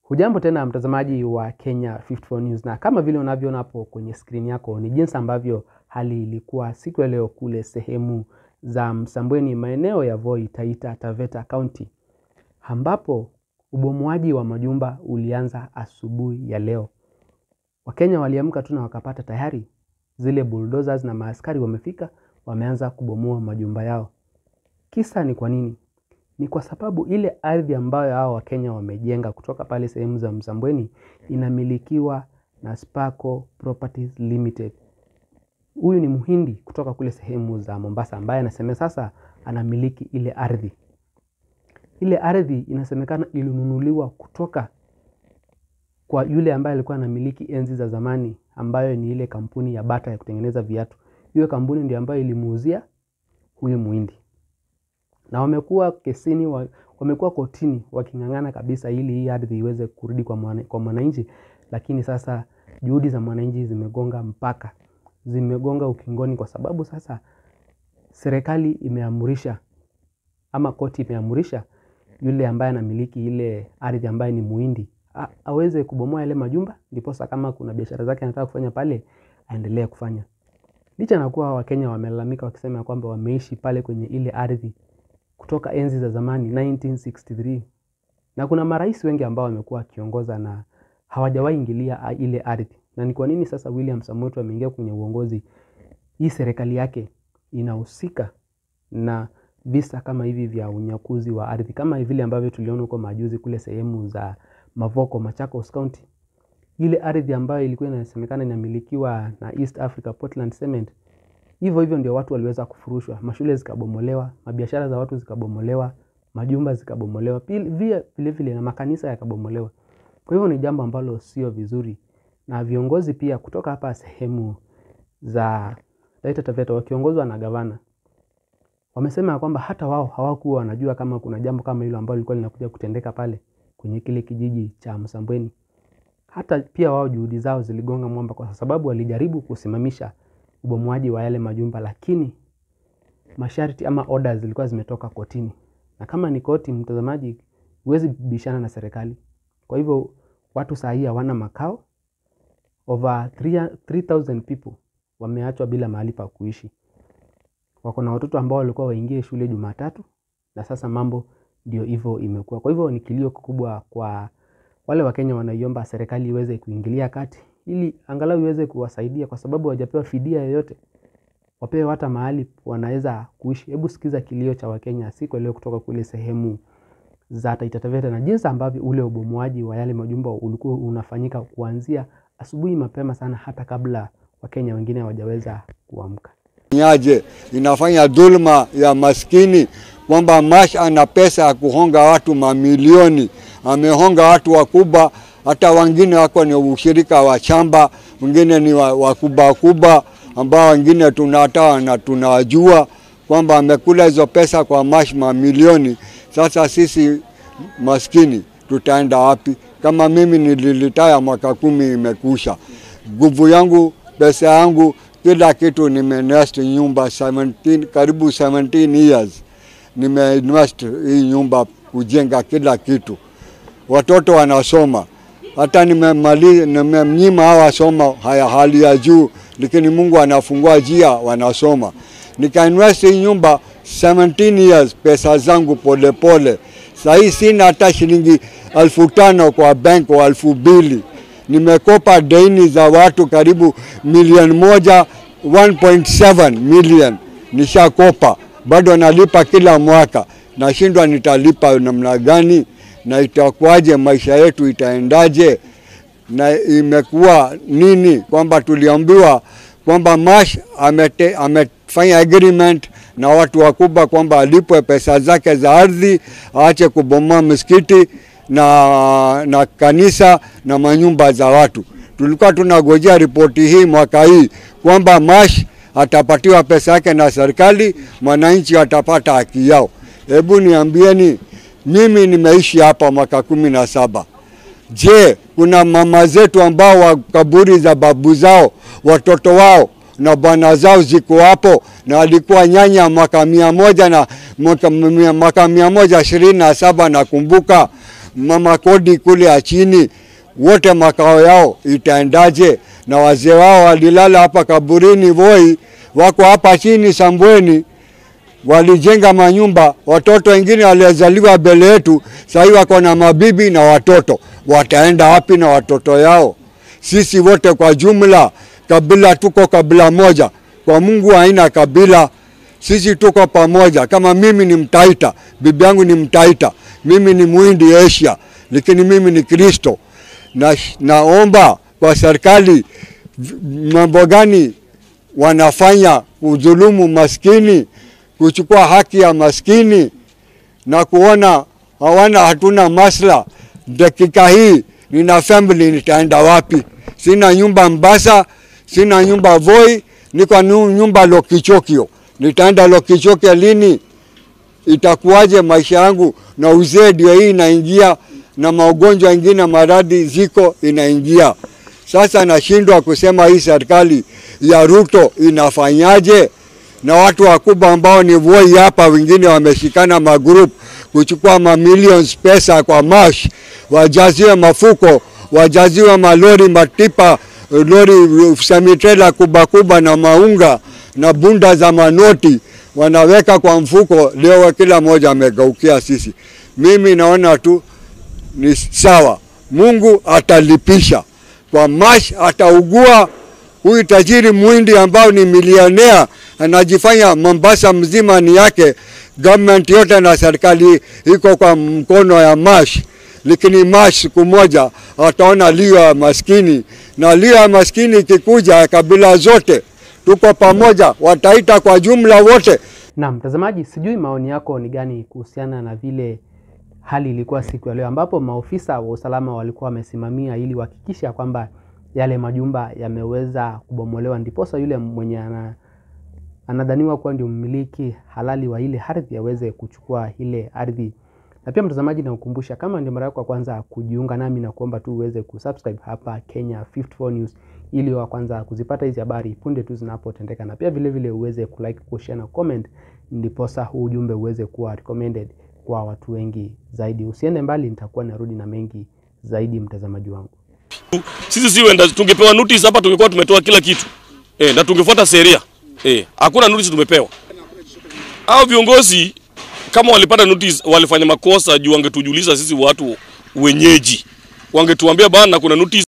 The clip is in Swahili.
Hujambo tena mtazamaji wa Kenya 54 News, na kama vile unavyoona hapo kwenye skrini yako ni jinsi ambavyo hali ilikuwa siku ya leo kule sehemu za Msambweni, maeneo ya Voi, Taita Taveta County, ambapo ubomoaji wa majumba ulianza asubuhi ya leo. Wakenya waliamka tu na wakapata tayari zile bulldozers na maaskari wamefika, wameanza kubomoa majumba yao. Kisa ni kwa nini? Ni kwa sababu ile ardhi ambayo hao Wakenya wamejenga kutoka pale sehemu za Msambweni inamilikiwa na Sparco Properties Limited. Huyu ni Mhindi kutoka kule sehemu za Mombasa ambaye anasema sasa anamiliki ile ardhi. Ile ardhi inasemekana ilinunuliwa kutoka kwa yule ambaye alikuwa anamiliki enzi za zamani, ambayo ni ile kampuni ya Bata ya kutengeneza viatu. Hiyo kampuni ndio ambayo ilimuuzia huyu Mhindi na wamekuwa kesini wa, wamekuwa kotini waking'ang'ana kabisa ili hii ardhi iweze kurudi kwa mwana, kwa mwananchi, lakini sasa juhudi za mwananchi zimegonga mpaka zimegonga ukingoni, kwa sababu sasa serikali imeamurisha ama koti imeamurisha yule ambaye anamiliki ile ardhi ambaye ni Muhindi a, aweze kubomoa yale majumba, ndiposa kama kuna biashara zake anataka kufanya pale aendelee kufanya, licha na kuwa Wakenya wamelalamika wakisema kwamba wameishi pale kwenye ile ardhi kutoka enzi za zamani 1963 na kuna marais wengi ambao wamekuwa wakiongoza na hawajawahi ingilia ile ardhi. Na ni kwa nini sasa William Samoei Ruto ameingia kwenye uongozi, hii serikali yake inahusika na visa kama hivi vya unyakuzi wa ardhi, kama vile ambavyo tuliona huko majuzi kule sehemu za Mavoko, Machakos County, ile ardhi ambayo ilikuwa inasemekana inamilikiwa na East Africa Portland Cement hivyo hivyo ndio watu waliweza kufurushwa, mashule zikabomolewa, mabiashara za watu zikabomolewa, majumba zikabomolewa, vile vile na makanisa yakabomolewa. Kwa hivyo ni jambo ambalo sio vizuri, na viongozi pia kutoka hapa sehemu za Taita Taveta wakiongozwa na gavana wamesema kwamba hata wao hawakuwa wanajua kama kuna jambo kama hilo ambalo lilikuwa linakuja kutendeka pale kwenye kile kijiji cha Msambweni. Hata pia wao juhudi zao ziligonga mwamba, kwa sababu walijaribu kusimamisha ubomoaji wa yale majumba, lakini masharti ama orders zilikuwa zimetoka kotini, na kama ni koti, mtazamaji, huwezi bishana na serikali. Kwa hivyo watu saa hii hawana makao, over 3000 people wameachwa bila mahali pa kuishi. Wako na watoto ambao walikuwa waingie shule Jumatatu, na sasa mambo ndio hivyo imekuwa. Kwa hivyo ni kilio kikubwa kwa wale Wakenya wanaiomba serikali iweze kuingilia kati ili angalau iweze kuwasaidia kwa sababu hawajapewa fidia yoyote, wapewe hata mahali wanaweza kuishi. Hebu sikiza kilio cha Wakenya siku leo kutoka kule sehemu za Taita Taveta na jinsi ambavyo ule ubomoaji wa yale majumba ulikuwa unafanyika kuanzia asubuhi mapema sana, hata kabla Wakenya wengine hawajaweza kuamka. Nyaje inafanya dhulma ya maskini kwamba Mash ana pesa ya kuhonga watu mamilioni, amehonga watu wakubwa hata wengine wako ni ushirika wa chamba, wengine ni wakubwa wakubwa ambao wengine tunata na tunawajua kwamba amekula hizo pesa kwa Mash mamilioni. Sasa sisi maskini tutaenda wapi? Kama mimi nililitaya mwaka kumi imekusha, nguvu yangu, pesa yangu, kila kitu nimeinvest nyumba 17, karibu 17 years nimeinvest hii nyumba kujenga kila kitu, watoto wanasoma hata nimemaliza nimemnyima hawa soma haya hali ya juu, lakini Mungu anafungua njia, wanasoma. Nikainvest hii nyumba 17 years, pesa zangu polepole. Sasa hii sina hata shilingi elfu tano kwa bank wa elfu mbili. Nimekopa deni za watu karibu milioni moja 1.7 million nishakopa, bado nalipa kila mwaka. Nashindwa nitalipa namna gani? na itakuwaje? Maisha yetu itaendaje? Na imekuwa nini kwamba tuliambiwa kwamba Mash amete, amefanya agreement na watu wakubwa kwamba alipwe pesa zake za ardhi, aache kubomoa misikiti na, na kanisa na manyumba za watu. Tulikuwa tunagojea ripoti hii mwaka hii kwamba Mash atapatiwa pesa yake na serikali, mwananchi atapata haki yao. Hebu niambieni mimi nimeishi hapa mwaka kumi na saba. Je, kuna mama zetu ambao wa kaburi za babu zao watoto wao na bwana zao ziko hapo na alikuwa nyanya mwaka mia moja na mwaka mia moja ishirini na saba nakumbuka mama kodi kule ya chini, wote makao yao itaendaje? Na wazee wao walilala hapa kaburini Voi, wako hapa chini Sambweni, walijenga manyumba. Watoto wengine waliozaliwa mbele yetu sahii wako na mabibi na watoto, wataenda wapi na watoto yao? Sisi wote kwa jumla, kabila tuko kabila moja, kwa Mungu haina kabila. Sisi tuko pamoja. Kama mimi ni Mtaita, bibi yangu ni Mtaita, mimi ni Muhindi Asia, lakini mimi ni Kristo. Na, naomba kwa serikali mambo gani wanafanya kudhulumu maskini, kuchukua haki ya maskini na kuona hawana hatuna masla. Dakika hii nina family, nitaenda wapi? Sina nyumba Mbasa, sina nyumba Voi, niko nyumba Lokichokio. Nitaenda Lokichokio lini? Itakuwaje maisha yangu? Na uzee ndio hii inaingia, na magonjwa mengine maradhi ziko inaingia. Sasa nashindwa kusema hii serikali ya Ruto inafanyaje? Na watu wakubwa ambao ni Voi hapa, wengine wameshikana magroup kuchukua mamilions pesa kwa mash, wajaziwe mafuko, wajaziwe malori, matipa, lori semitrela kubwa kubwa na maunga na bunda za manoti wanaweka kwa mfuko. Leo kila mmoja amegeukia sisi. Mimi naona tu ni sawa, Mungu atalipisha kwa mash, ataugua huyu tajiri mwindi ambao ni milionea anajifanya Mombasa mzima ni yake, government yote na serikali iko kwa mkono ya mash, lakini mash siku moja ataona lio ya maskini, na lio ya maskini ikikuja, kabila zote tuko pamoja, wataita kwa jumla wote. Na mtazamaji, sijui maoni yako ni gani kuhusiana na vile hali ilikuwa siku ya leo, ambapo maofisa wa usalama walikuwa wamesimamia ili kuhakikisha kwamba yale majumba yameweza kubomolewa, ndiposa yule mwenye ana, anadhaniwa kuwa ndio mmiliki halali wa ile ardhi aweze kuchukua ile ardhi. Na pia mtazamaji, nakukumbusha kama ndio mara yako ya kwanza kujiunga nami, na kuomba tu uweze kusubscribe hapa Kenya 54 News ili wa kwanza kuzipata hizi habari punde tu zinapotendeka, na pia vile vile uweze kulike, kushare na comment, ndiposa huu ujumbe uweze kuwa recommended kwa watu wengi zaidi. Usiende mbali, nitakuwa narudi na mengi zaidi, mtazamaji wangu. Sisi si wenda, tungepewa notice hapa tungekuwa tumetoa kila kitu eh, na tungefuata sheria eh. Hakuna notice tumepewa. Hao viongozi kama walipata notice walifanya makosa juu wangetujuliza sisi watu wenyeji, wangetuambia bana, kuna notice